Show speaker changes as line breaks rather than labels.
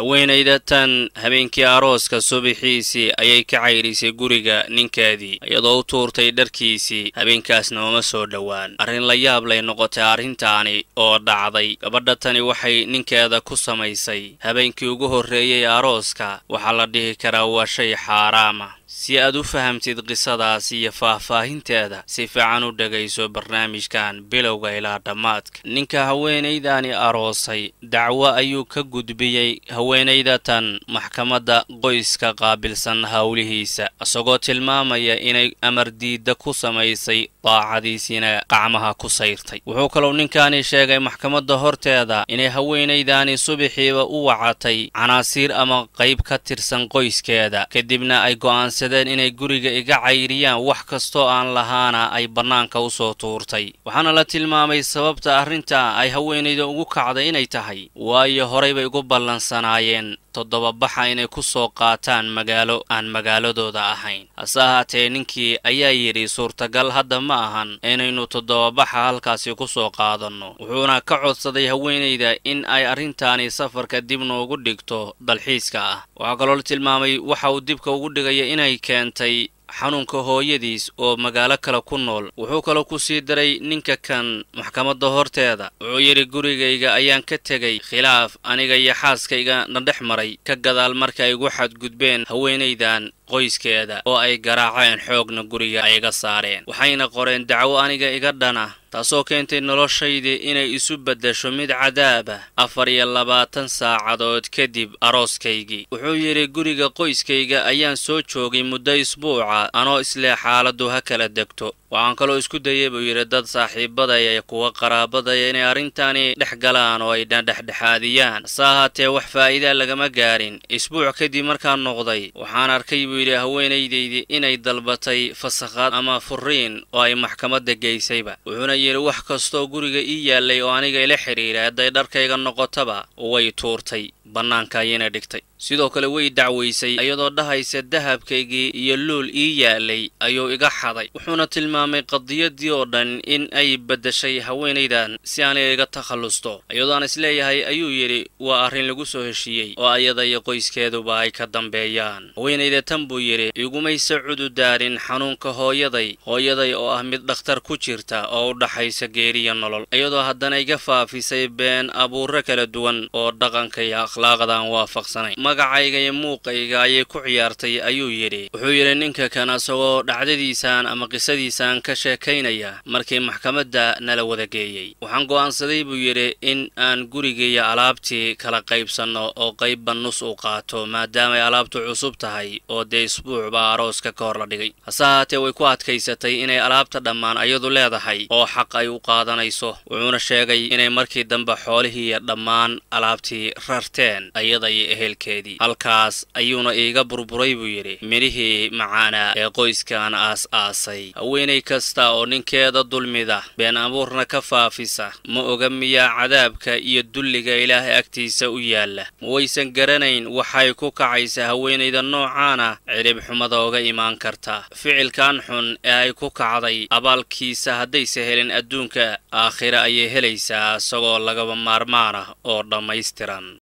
haweenayda tan habeenkii arooska subaxiisii ayay ka cayrisay guriga ninkeedii iyadoo u tuurtay dharkiisii habeenkaasna uma soo dhowaan arrin la yaab lay noqotay arrintaani oo dhacday gabadha tani waxay ninkeeda ku samaysay habeenkii ugu horreeyey arooska waxaa la dhihi karaa waa shay xaaraama si aad u fahamtid qisadaas iyo faahfaahinteeda si fiican u dhegayso barnaamijkan bilowga ilaa dhammaadka ninka haweenaydani aroosay dacwo ayuu ka gudbiyey haweenayda tan maxkamadda qoyska qaabilsan howlihiisa isagoo tilmaamaya inay amar diidda ku samaysay daacadiisiina qacmaha ku sayrtay wuxuu kalou ninkaani sheegay maxkamadda horteeda inay haweenaydani subaxiiba u wacatay canaasiir ama qayb ka tirsan qoyskeeda kadibna ay go'aansadeen inay guriga iga cayriyaan wax kastoo aan lahaana ay bannaanka u soo tuurtay waxaana la tilmaamay sababta arrinta ay haweenayda ugu kacday inay tahay waayo horay bay ugu ballansanaayeen toddobabaxa inay ku soo qaataan magaalo aan magaaladooda ahayn hase ahaatee ninkii ayaa yidhi suurtagal hadda ma ahan inaynu toddobabaxa halkaasi ku soo qaadanno wuxuuna ka codsaday haweenayda in ay arrintaani safarka dib noogu dhigto dalxiiska ah waxaa kaloo la tilmaamay waxa uu dibka ugu dhigaya inay keentay xanuunka hooyadiis oo magaalo kale ku nool wuxuu kaloo ku sii daray ninka kan maxkamadda horteeda wuxuu yidhi gurigayga ayaan ka tegay khilaaf aniga iyo xaaskayga na dhex maray ka gadaal marka ay igu xadgudbeen haweenaydan qoyskeeda oo ay garaaceen xoogna guriga ay iga saareen waxayna qoreen dacwo aniga iga dhana taasoo keentay noloshaydii inay isu beddesho mid cadaaba afar iyo labaatan saacadood kadib arooskaygii wuxuu yidhi guriga qoyskayga ayaan soo joogay muddo isbuuca anoo islee xaaladdu ha kala degto waxaan kaloo isku dayay buu yidhi dad saaxiibadaya iyo kuwa qaraabadaya inay arrintaani dhex galaan oo ay dhexdhexaadiyaan hase ahaatee wax faa'iidaa lagama gaarin isbuuc kadib markaan noqday waxaan arkay buu yidhi haweenaydaydii inay dalbatay fasakhaad ama furiin oo ay maxkamadda geysayba wuxuuna yidhi wax kastoo guriga ii yaallay oo aniga ila xidhiira hadday dharkayga noqotaba way tuurtay bannaanka ayayna dhigtay sidoo kale way dacwaysay iyadoo dhahaysa dahabkaygii iyo luul ii yaalay ayuu iga xaday wuxuuna tilmaamay qadiyadii oo dhan in ay beddeshay haweenaydan si aanay iga takhallusto iyadoo aan isleeyahay ayuu yidhi waa arrin lagu soo heshiiyey oo ayada iyo qoyskeeduba ay ka dambeeyaan haweenayda tan buu yidhi igumaysa cududaarin xanuunka hooyaday hooyaday oo ah mid dhakhtar ku jirta oo u dhaxaysa geeriya nolol iyadoo haddana iga faafisay been abuurro kala duwan oo dhaqanka iyo akhlaaqdaan waafaqsanayn magacayga iyo muuqayga ayay ku ciyaartay ayuu yidhi wuxuu yidhi ninka kan asagoo dhacdadiisaan ama qisadiisaan ka sheekaynaya markii maxkamadda nala wada geeyey waxaan go'aansaday buu yidhi in aan gurigaiyo alaabtii kala qaybsanno oo qaybba nus u qaato maadaamaay alaabtu cusub tahay oo dee isbuuc baa arooska ka hor la dhigay hase ahaatee way ku adkaysatay inay alaabta dhammaan ayadu leedahay oo xaq ay u qaadanayso wuxuuna sheegay inay markii dambe xoolihii iyo dhammaan alaabtii rarteen ayada iyo ehelkeedii halkaas ayuuna iiga burburay buu yidhi midhihii macaanaa ee qoyskan aas-aasay haweenay kasta oo ninkeeda dulmida been abuurna ka faafisa ma oga miyaa cadaabka iyo dulliga ilaahay agtiisa u yaalla ma waysan garanayn waxay ku kacaysa haweenayda noocaana cidhib xumada oga imaan karta ficilkan xun ee ay ku kacday abaalkiisa haddayse helin adduunka aakhire ayay helaysaa isagoo lagaba maarmaan ah oo dhammaystiran